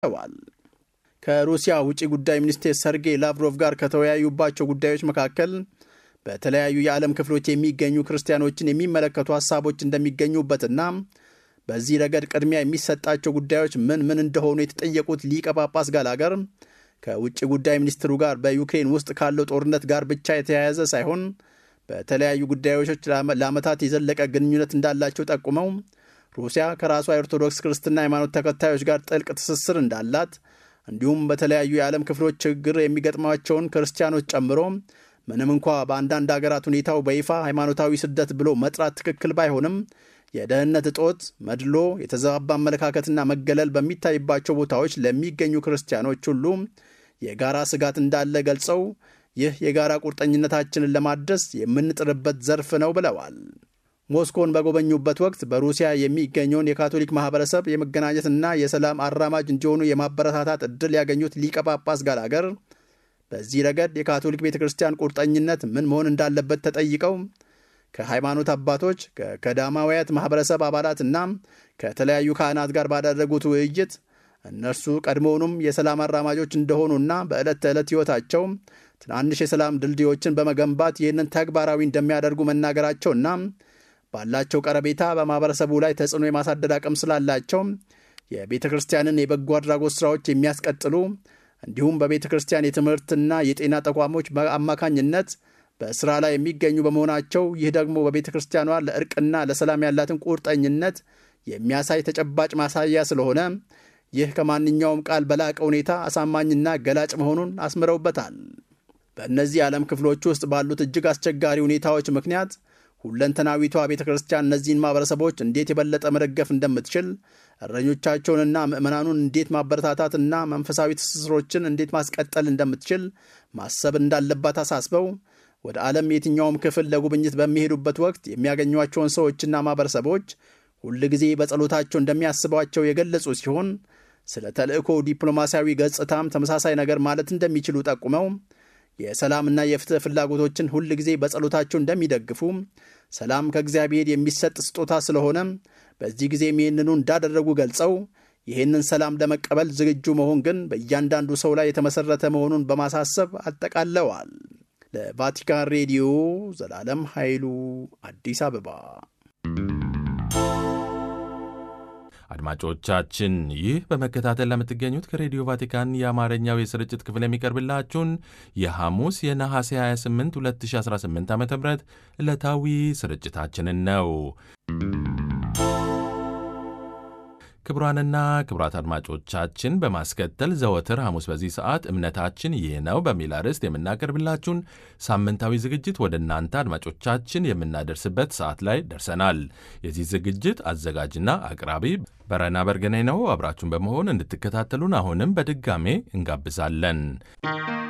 ተዋል። ከሩሲያ ውጭ ጉዳይ ሚኒስቴር ሰርጌይ ላቭሮቭ ጋር ከተወያዩባቸው ጉዳዮች መካከል በተለያዩ የዓለም ክፍሎች የሚገኙ ክርስቲያኖችን የሚመለከቱ ሀሳቦች እንደሚገኙበትና በዚህ ረገድ ቅድሚያ የሚሰጣቸው ጉዳዮች ምን ምን እንደሆኑ የተጠየቁት ሊቀ ጳጳስ ጋላገር ከውጭ ጉዳይ ሚኒስትሩ ጋር በዩክሬን ውስጥ ካለው ጦርነት ጋር ብቻ የተያያዘ ሳይሆን በተለያዩ ጉዳዮች ለዓመታት የዘለቀ ግንኙነት እንዳላቸው ጠቁመው ሩሲያ ከራሷ የኦርቶዶክስ ክርስትና ሃይማኖት ተከታዮች ጋር ጥልቅ ትስስር እንዳላት እንዲሁም በተለያዩ የዓለም ክፍሎች ችግር የሚገጥማቸውን ክርስቲያኖች ጨምሮ ምንም እንኳ በአንዳንድ አገራት ሁኔታው በይፋ ሃይማኖታዊ ስደት ብሎ መጥራት ትክክል ባይሆንም የደህንነት እጦት፣ መድሎ፣ የተዛባ አመለካከትና መገለል በሚታይባቸው ቦታዎች ለሚገኙ ክርስቲያኖች ሁሉ የጋራ ስጋት እንዳለ ገልጸው ይህ የጋራ ቁርጠኝነታችንን ለማድረስ የምንጥርበት ዘርፍ ነው ብለዋል። ሞስኮን በጎበኙበት ወቅት በሩሲያ የሚገኘውን የካቶሊክ ማህበረሰብ የመገናኘትና የሰላም አራማጅ እንዲሆኑ የማበረታታት ዕድል ያገኙት ሊቀ ጳጳስ ጋላገር በዚህ ረገድ የካቶሊክ ቤተ ክርስቲያን ቁርጠኝነት ምን መሆን እንዳለበት ተጠይቀው ከሃይማኖት አባቶች ከቀዳማውያት ማኅበረሰብ አባላትና ከተለያዩ ካህናት ጋር ባደረጉት ውይይት እነርሱ ቀድሞውኑም የሰላም አራማጆች እንደሆኑና በዕለት ተዕለት ሕይወታቸው ትናንሽ የሰላም ድልድዮችን በመገንባት ይህንን ተግባራዊ እንደሚያደርጉ መናገራቸውና ባላቸው ቀረቤታ በማኅበረሰቡ ላይ ተጽዕኖ የማሳደር አቅም ስላላቸው የቤተ ክርስቲያንን የበጎ አድራጎት ሥራዎች የሚያስቀጥሉ እንዲሁም በቤተ ክርስቲያን የትምህርትና የጤና ተቋሞች አማካኝነት በሥራ ላይ የሚገኙ በመሆናቸው ይህ ደግሞ በቤተ ክርስቲያኗ ለእርቅና ለሰላም ያላትን ቁርጠኝነት የሚያሳይ ተጨባጭ ማሳያ ስለሆነ ይህ ከማንኛውም ቃል በላቀ ሁኔታ አሳማኝና ገላጭ መሆኑን አስምረውበታል። በእነዚህ የዓለም ክፍሎች ውስጥ ባሉት እጅግ አስቸጋሪ ሁኔታዎች ምክንያት ሁለንተናዊቷ ቤተ ክርስቲያን እነዚህን ማኅበረሰቦች እንዴት የበለጠ መደገፍ እንደምትችል እረኞቻቸውንና ምዕመናኑን እንዴት ማበረታታትና መንፈሳዊ ትስስሮችን እንዴት ማስቀጠል እንደምትችል ማሰብ እንዳለባት አሳስበው ወደ ዓለም የትኛውም ክፍል ለጉብኝት በሚሄዱበት ወቅት የሚያገኟቸውን ሰዎችና ማኅበረሰቦች ሁል ጊዜ በጸሎታቸው እንደሚያስቧቸው የገለጹ ሲሆን ስለ ተልእኮ ዲፕሎማሲያዊ ገጽታም ተመሳሳይ ነገር ማለት እንደሚችሉ ጠቁመው የሰላምና የፍትህ ፍላጎቶችን ሁል ጊዜ በጸሎታቸው እንደሚደግፉ፣ ሰላም ከእግዚአብሔር የሚሰጥ ስጦታ ስለሆነ በዚህ ጊዜም ይህንኑ እንዳደረጉ ገልጸው ይህንን ሰላም ለመቀበል ዝግጁ መሆን ግን በእያንዳንዱ ሰው ላይ የተመሠረተ መሆኑን በማሳሰብ አጠቃለዋል። ለቫቲካን ሬዲዮ ዘላለም ኃይሉ አዲስ አበባ። አድማጮቻችን ይህ በመከታተል ለምትገኙት ከሬዲዮ ቫቲካን የአማርኛው የስርጭት ክፍል የሚቀርብላችሁን የሐሙስ የነሐሴ 28 2018 ዓ ም ዕለታዊ ስርጭታችንን ነው። ክቡራንና ክቡራት አድማጮቻችን በማስከተል ዘወትር ሐሙስ በዚህ ሰዓት እምነታችን ይህ ነው በሚል አርዕስት የምናቀርብላችሁን ሳምንታዊ ዝግጅት ወደ እናንተ አድማጮቻችን የምናደርስበት ሰዓት ላይ ደርሰናል። የዚህ ዝግጅት አዘጋጅና አቅራቢ በረና በርገኔ ነው። አብራችሁን በመሆን እንድትከታተሉን አሁንም በድጋሜ እንጋብዛለን።